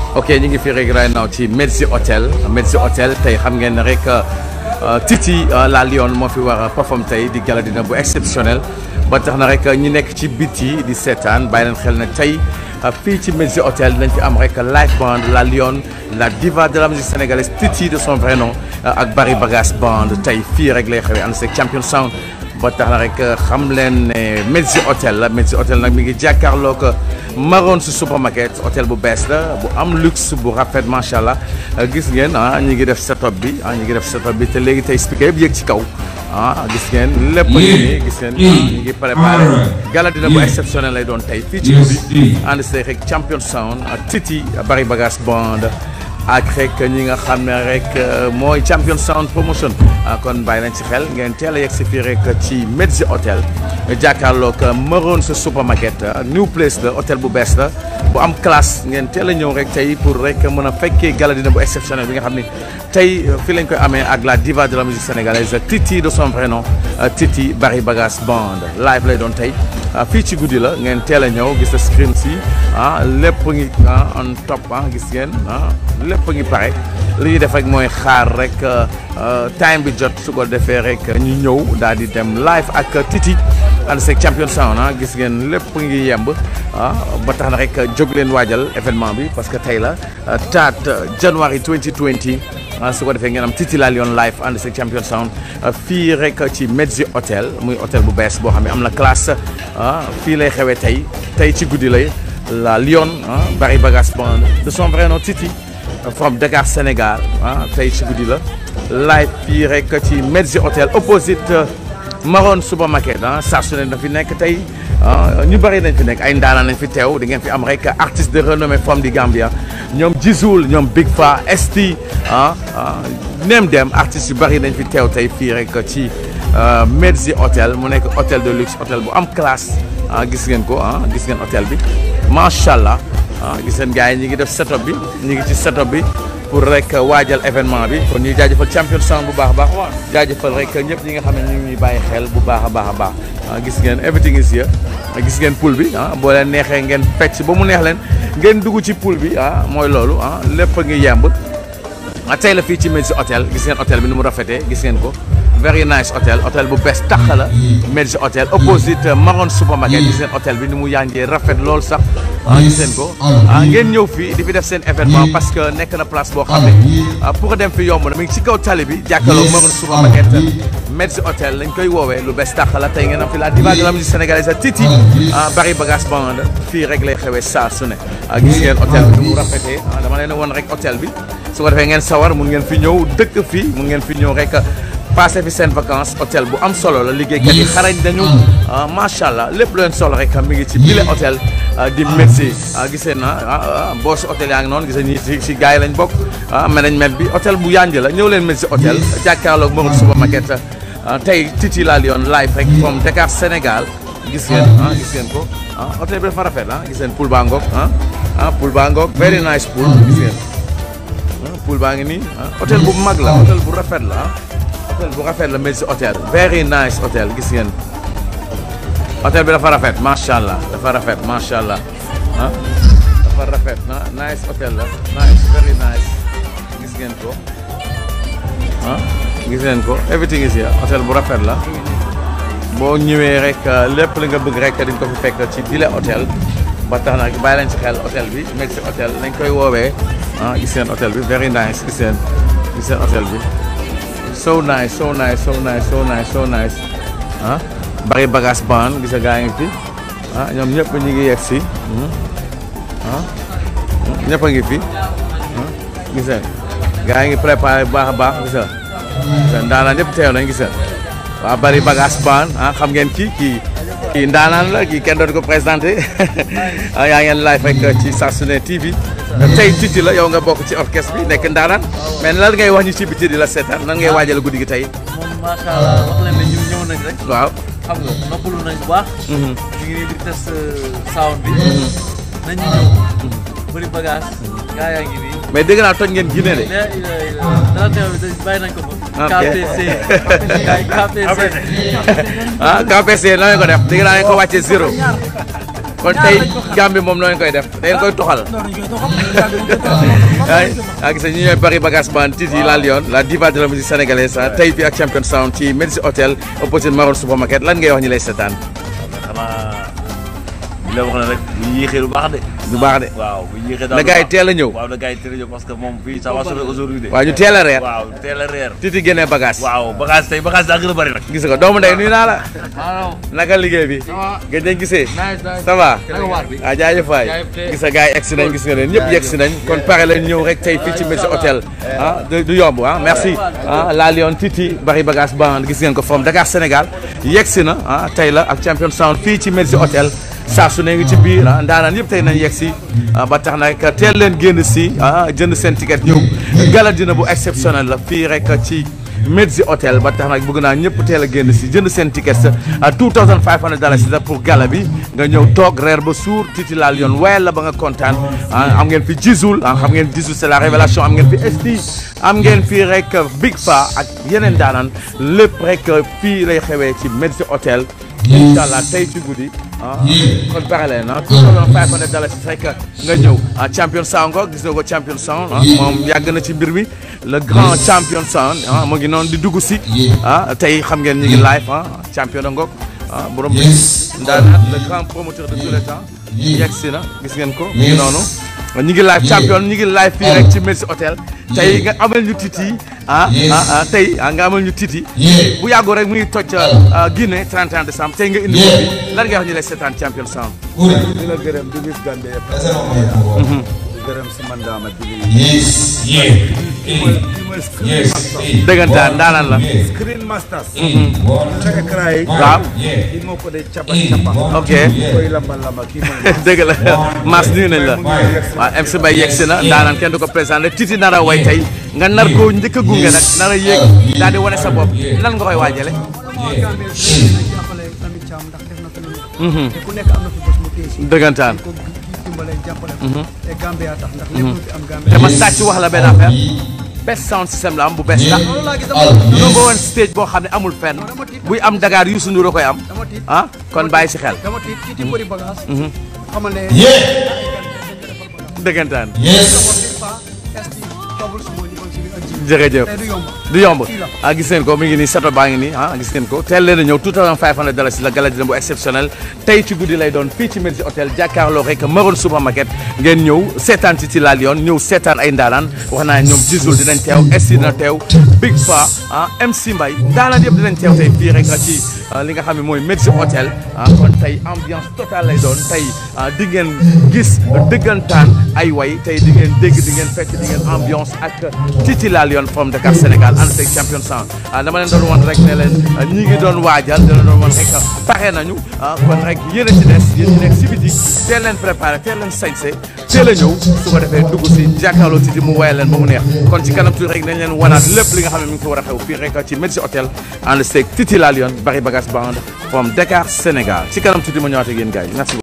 ok ñu ngi fi rek right now ci Medzi Hotel Medzi Hotel tey xam ngeen ne rek Titi la Lion moo fi war a perform tey di gala dina bu exceptionnel ba tax na rek ñi nekk ci biti di seetaan bàyyi leen xel ne tey fii ci Medzi Hotel dinañ fi am rek live band la Lion la diva de la musique sénégalaise Titi de son vrai nom ak Barry Bagass band tey fii rek lay xewee ànd seeg champion sound ba tax na rek xam leen ne Medzi Hotel la Medzi Hotel nag mi ngi jàkkaarloo ko Maroon si supermarket hôtel bu bees la bu am luxe bu rafet macha allah gis ngeen ah ñu ngi def setup bi ah ñu ngi def setup bi te léegi tey speaker yëpp yéeg ci kaw ah gis ngeen lépp ngi nii gis ngeen ñu ngi préparé gala dina bu exceptionnel lay doon tey fii ci guddi ànd see rek champion sound ak Titi Barry Bagass band ak rek ñi nga xam ne rek mooy champion sound promotion kon bàyyi nañ ci xel ngeen teel a yegg si fii rek ci Medzi Hotel jàkkaarloog Maroon sa supermarket new place la hôtel bu bees la bu am classe ngeen teel a ñëw rek tey pour rek mën a fekkee gala dina bu exceptionnel bi nga xam ni tey fii lañ koy amee ak la diva de la musique sénégalaise Titi de son vrai nom Titi Barry Bagass band live lay doon tey fii ci guddi la ngeen teel a ñëw gis na screen si ah lépp ngi on top ah gis ngeen ah lépp ngi pare li ñuy def rek mooy xaar rek time bi jot su ko defee rek ñu ñëw daal di dem live ak Titi ànd seeg champion sound ah gis ngeen lépp ngi yemb ah ba tax na rek jóg leen waajal événement bi parce que tey la taat January 2020 ah su ko defee ngeen am Titi la Lion live ànd seeg champion sound fii rek ci Medzi Hotel muy hôtel bu bees boo xam ne am na classe ah fii lay xewee tey tey ci guddi lay la Lion ah Barry Bagass band de son vrai nom Titi from Dakar Sénégal ah tey ci guddi la live fii rek ci Medzi Hotel opposite Maroon supermarket ah saa su ne na fi nekk tey ñu bëri nañ fi nekk ay ndaanaan nañ fi teew di ngeen fi am rek artiste de renommée from di Gambia ñoom Jizoul ñoom Big Fa ST ah nem dem artistes yu bëri nañ fi teew tey fii rek ci Medzi Hotel mu nekk hôtel de luxe hôtel bu am classe ah gis ngeen ko ah gis ngeen hôtel bi macha allah ah gis ngeen gars yi ñi ngi def setup bi ñi ngi ci setup bi pour rek waajal événement bi kon ñuy jaajëfal champion sound bu baax a baax jaajëfal rek ñëpp ñi nga xam ne ñu ngi bàyyi xel bu baax a baax a baax gis ngeen everything is here gis ngeen pool bi ah boo leen neexee ngeen fecc ba mu neex leen ngeen dugg ci pool bi ah mooy loolu ah lépp a ngi yemb tey la fii ci Medzi Hotel gis ngeen hôtel bi ni mu rafetee gis ngeen ko very nice hôtel hôtel bu bees tax la Medzi Hotel opposite Maroon supermarket gis ngeen hôtel bi ni mu yànjee rafet lool sax ah gis ngeen ko ah ngeen ñëw fii di fi def seen événement parce que nekk na place boo xam ne pour dem fi yomb na mi ngi ci kaw tali bi jàkkaarloo Maroon supermarket Medzi Hotel lañ koy woowee lu bees tax la tey ngeen am fi la diva de la musique sénégalaise Titi Barry Bagass band fii rek lay xewee saa su ne gis ngeen hôtel bi ni mu rafetee dama leen woon rek hôtel bi su ko defee ngeen sawar mun ngeen fi ñëw dëkk fii mun ngeen fi ñëw rek passé fi seen vacances hôtel bu am solo la liggéeykat yi xarañ dañu macha allah lépp lu leen solo rek mi ngi ci bile hôtel di Medzi gisee na boo si hôtel yaa ngi noonu gisee ñi si si gars yi lañ bokk management bi hôtel bu yànj la ñëw leen Medzi hôtel jàkkaarloog Maroon supermarket tey Titi la Lion live rek from Dakar Sénégal gis ngeen ah gis ngeen ko ah hôtel bi dafa rafet ah gis ngeen pool baa ngoog ah ah pool baa ngoog very nice pool gis ngeen pool baa ngi nii hôtel bu mag la hôtel bu rafet la ah hôtel bu rafet la Medzi Hotel very nice hôtel gis ngeen hôtel bi dafa rafet macha allah dafa rafet macha allah ah dafa rafet na nice hôtel la nice very nice gis ngeen ko ah gis ngeen ko everything is here hôtel bu rafet la boo ñëwee rek lépp li nga bëgg rek di nga ko fi fekk ci bile hôtel ba tax na bàyyi leen ci xel hôtel bi Medzi Hotel lañ koy woowee ah gis ngeen hôtel bi very nice gis ngeen gis ngeen hôtel bi so nice so nice so nice so nice so nice ah Barry Bagass band gis nga gaa ngi fi ah ñoom ñëpp ñu ngi yegg si ah ñëpp a ngi fi gis nga gaa ngi préparé bu baax a baax gis nga gis nga ndaanaan ñëpp teew nañ gis nga waaw Barry Bagass band ah xam ngeen kii kii kii ndaanaan la kii kenn dootu ko présenté yaa ngeen live rek ci Sassoune TV tey Titi la yow nga bokk ci orchestre bi nekk ndaanaan mais lan ngay wax ñu ci biti di la seetaan nan ngay waajal guddi gi tey. moom macha allah wax leen ne ñu ñëw nañ rek. waaw. xam nga noppalu nañ bu baax. ñu ngi nii di test sound bi. nañu ñëw. bëri bagage. gaa yaa ngi nii. mais dégg naa toj ngeen Guinée de. dara teew bi bàyyi nañ ko fa. ok KPC. KPC. ah KPC nan ko def dégg naa ne ko wàccee zéro. kon tey Gambie moom noonu koy def da ngeen koy toxal ah gis nga ñu ñooy bari bagage band Titi la Lion la diva de la musique sénégalaise ah tey fii ak Champion Sound ci Medici Hotel opposite Maroon Supermarket lan ngay wax ñu lay seetaan xanaa li la wax ne rek bu ñu yéexee lu baax de. du baax de waaw bu ñu yéexee daal na gars yi teel a ñëw waaw na gars yi teel a ñëw parce que moom fii ça va sonner aujourd'hui de. waaw ñu teel a reer waaw teel a reer. Titi génnee bagage waaw bagage tey bagage daa gën a bëri nag. gis nga doomu ndey nuyu naa la naka liggéey bi gëj nañ gisee ça va ah jaajëf waay gis nga gars yi egsi nañ gis nga leen ñëpp yegsi nañ kon pare lañ ñëw rek tey fii ci Medici Hotel ah du du yomb ah merci ah la Lion Titi bari bagage band gis ngeen ko from Dakar Sénégal yegsi na ah tey la ak Champion Sound fii ci Medici Hotel saa su ne ngi ci biir ah ndaanaan yëpp tey nañ yegg si ba tax nag teel leen génn si ah jënd seen ticket ñëw gala dina bu exceptionnel la fii rek ci Medici Hotel ba tax nag bëgg naa ñëpp teel a génn si jënd seen ticket sa 2500 dollars la pour gala bi nga ñëw toog reer ba suur Titi la Lion wayal la ba nga kontaan am ngeen fi Jizoul ah xam ngeen Jizoul c'est la révélation am ngeen fi Esti am ngeen fii rek Big Fa ak yeneen daanaan lépp rek fii lay xewee ci Medici Hotel incha allah tey ci guddi ah kon pare leen ah tout le five hundred dollars rek nga ñëw ah champion sound ko gis nga ko champion sound ah moom yàgg na ci mbir mi le grand champion sound ah mu ngi noonu di dugg si ah tey xam ngeen ñu ngi live ah champion da ngoog ah borom ndaanaat le grand promoteur de tous les temps yegg si na gis ngeen ko mu ngi noonu ñu ngi live champion ñu ngi live fii rek ci Medici Hotel tey nga amal ñu Titi ah ah tey nga amal ñu Titi bu yàggoo rek mu ngi toj Guinée 31 décembre tey nga indi ko fi lan nga wax ñu lay seetaan champion sound di la gërëm di gis Gambie yëpp di gërëm si mandaama di Yes, yeah, kii mooy Screen yes, Masters dëggantaan daanaan la Screen Masters one, caka kray waaw yeah, kii moo ko dee capa capa ok koy lamba lamba kii mooy dëgg la Mass nuyu nañ la waaw MC Mbaye yegg si na daanaan kenn du ko présenté Titi nar a way tey nga nar koo njëkk a gunge nag nar a yéeg daal di wane sa bopp lan nga koy waajale jàppale Lamine Thiam ndax def na fi lu ne te ku nekk am na fi bés mu téye si dëggantaan ko dimbale jàppale ko te Gambia tax ndax lépp lu fi am Gambia te ma sàcc wax la benn affaire best sound system la am bu bees tax loolu laa gis dama ñoo nga woon stage boo xam ne amul fenn buy am Dakar Youssou Ndour a koy am dama tiit ah kon bàyyi si xel dama tiit Titi bëri bagage xamal ne yeah, dëggantaan yes, esti trouble su mooy li kon si biir ak ji jërëjëf te du yomb du yomb ah gis ngeen ko mi ngi nii sato baa ngi nii ah gis ngeen ko teel leen a ñëw 2500 dollars la gala dina bu exceptionnel tey ci guddi lay doon fii ci Medici Hotel jàkkaarloo rek Maroon Supermarket ngeen ñëw seetaan Titi la Lion ñëw seetaan ay ndaanaan wax naa ñoom Jizoul dinañ teew Esti dina teew Big Fa ah MC Mbaye ndaanaan yëpp dinañ teew tey fii rek ci li nga xam ne mooy Medici Hotel ah kon tey ambiance totale lay doon tey di ngeen gis dëggantaan ay way tey di ngeen dégg di ngeen fekk di ngeen ambiance ak Titi la Lion from Dakar Sénégal ànd seeg champion sound ah dama leen doon wan rek ne leen ñi ngi doon waajal dina doon wan rek pare nañu ah kon rek yéen a ci des yéen ñi nekk si biti teel leen préparé teel leen sañse teel a ñëw su ko defee dugg si jàkkaarloo Titi mu woyal leen ba mu neex kon ci kanam tuuti rek dañ leen wanaat lépp li nga xam ne mi ngi fi war a xew fii rek ci Medici Hotel ànd seeg Titi la Lion bari bagage band from Dakar Sénégal ci kanam tuuti ma ñëwaat ak yéen gars yi merci